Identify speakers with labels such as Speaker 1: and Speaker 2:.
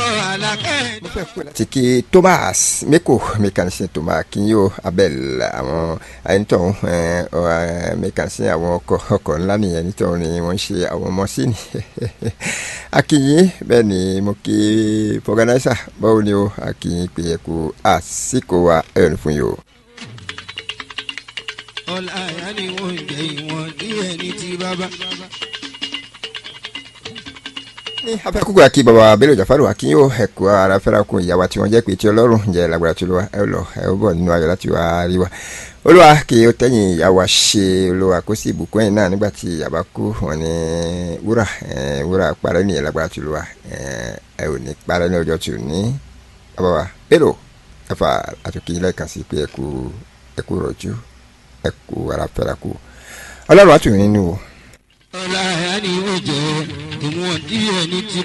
Speaker 1: ọkọ̀ alákẹ́.
Speaker 2: tiki thomas meko mécanicien thomas kinyo abel àwọn ẹnitọ́hún mécanicien àwọn ọkọ̀ ọkọ̀ ńlá nìyẹn nítorí ni wọ́n ń ṣe àwọn mọ́sínì akínyìn bẹ́ẹ̀ ni mo kí fọgànáísà báwo ni o akínyìn pé ẹ kú àsìkò wa ẹ̀rù fún yìí o.
Speaker 1: ọ̀la àyà ni wọ́n ń jẹ ìwọ̀n díẹ̀ ní ti bàbá.
Speaker 2: ní afẹ́kúkú àkí bàbá abẹ́lẹ̀ ìjàfàrò àkínyó ẹ̀kọ́ ara fẹ́ra kun ìyàwó tí wọ́n jẹ́ pé tí ọlọ́run jẹ́ lágbára tí olúwa ẹ lọ ẹ bọ̀ nínú ayọ̀ láti wá rí wa olúwa kì í tẹ̀yìn ìyàwó ṣe olúwa kó sì bùkún ẹ̀yìn náà nígbà tí ìyàbá kú wọn ní wúrà wúrà parẹ́ nìyẹn lágbára tí olúwa ẹ ò ní parẹ́ ní ọjọ́ tí ò ní bàbá wa bẹ́lò ẹ̀fà àtúnkì lẹ́ẹ̀kan sí pé ẹ̀kú ẹ̀kú rọ̀jú ẹ̀kú ara fẹ́ra kú ọlọ́run àtúnyìn nínú
Speaker 1: ọ̀la àyà ni wọ́n jẹ ìwọ̀n díẹ̀ ní ti